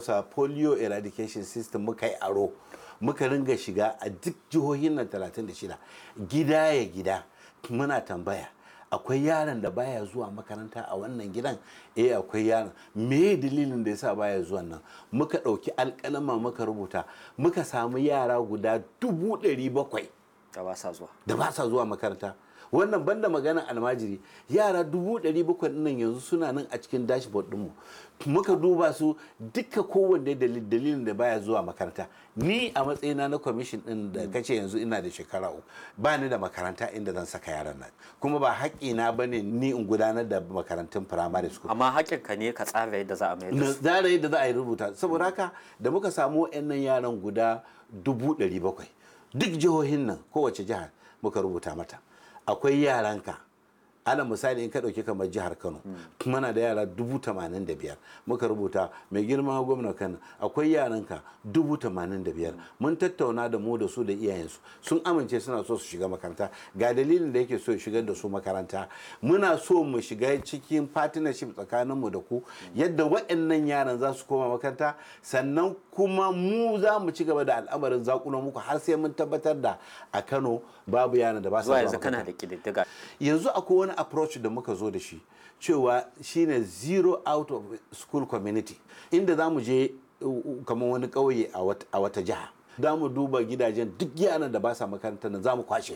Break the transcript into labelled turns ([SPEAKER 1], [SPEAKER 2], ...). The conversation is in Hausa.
[SPEAKER 1] sa polio eradication system muka yi aro muka ringa shiga a duk jihohin nan 36 gida ya gida muna tambaya akwai yaron da baya zuwa makaranta a wannan gidan eh akwai yaron me dalilin da yasa baya zuwa nan muka ɗauki alƙalama muka rubuta muka samu yara guda dubu ɗari bakwai
[SPEAKER 2] da ba sa zuwa
[SPEAKER 1] da ba sa zuwa makaranta wannan banda magana almajiri yara dubu ɗari bakwai nan yanzu suna nan a cikin dashboard ɗinmu muka duba su duka kowanne dalilin da baya zuwa makaranta ni a matsayina na kwamishin ɗin da kace yanzu ina da shekara uku ba ni da makaranta inda zan saka yaran nan kuma ba haƙƙina ba ne ni in gudanar da makarantun firamare school
[SPEAKER 2] amma haƙƙinka ne ka tsara yadda za a mai da
[SPEAKER 1] na
[SPEAKER 2] su
[SPEAKER 1] tsara yadda za a yi rubuta saboda haka da muka samu wa'annan yaran guda dubu ɗari bakwai duk jihohin nan kowace jihar muka rubuta mata akwai yaranka ala misali in ka ɗauki kamar jihar kano muna da yara dubu tamanin da biyar muka rubuta mai girma gwamna kano akwai yaranka dubu tamanin da biyar mun tattauna da mu da su da iyayensu sun amince suna so su shiga makaranta ga dalilin da yake so ya shigar da su makaranta muna so mu shiga cikin partnership tsakaninmu da ku yadda waɗannan yaran za su koma makaranta sannan kuma mu za mu ci gaba da al'amarin zakunan muku har sai mun tabbatar da a kano babu yaran da ba su
[SPEAKER 2] zuwa
[SPEAKER 1] zuwa
[SPEAKER 2] yanzu kana
[SPEAKER 1] makaranta.
[SPEAKER 2] da ƙididdiga
[SPEAKER 1] yanzu akwai wani approach da muka zo da shi cewa shine zero out of school community inda za mu je uh, uh, kamar wani ƙauye a wat- a wata jiha za mu duba gidajen duk yaran da ba sa makarantar nan za mu kwashe su